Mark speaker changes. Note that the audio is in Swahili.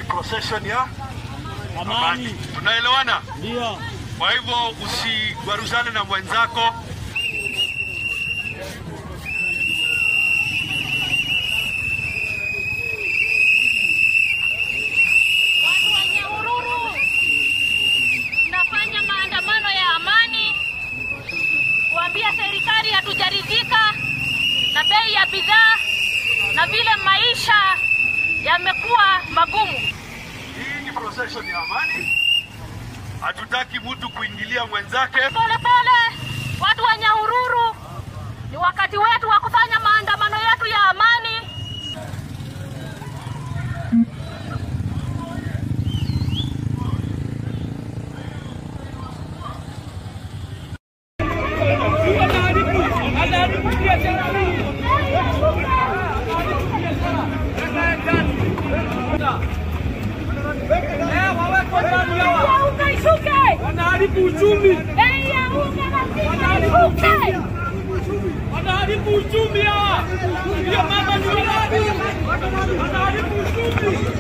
Speaker 1: ni procession ya amani.
Speaker 2: Amani.
Speaker 1: Tunaelewana?
Speaker 2: Ndio.
Speaker 1: Kwa hivyo usigwaruzane na mwenzako.
Speaker 3: Watu wa Nyahururu tunafanya maandamano ya amani kuambia serikali hatujaridhika na bei ya bidhaa na vile maisha yamekuwa magumu.
Speaker 1: Hii ni procession ya amani. Hatutaki mtu kuingilia mwenzake.
Speaker 3: Pole pole, watu wa Nyahururu, ni wakati wetu wa kufanya maandamano yetu ya amani. Unga ishuke,
Speaker 2: Wanaharibu uchumi.
Speaker 3: bei ya unga lazima ishuke.
Speaker 2: Wanaharibu uchumi hawa. Ndio mama ni wanaharibu uchumi.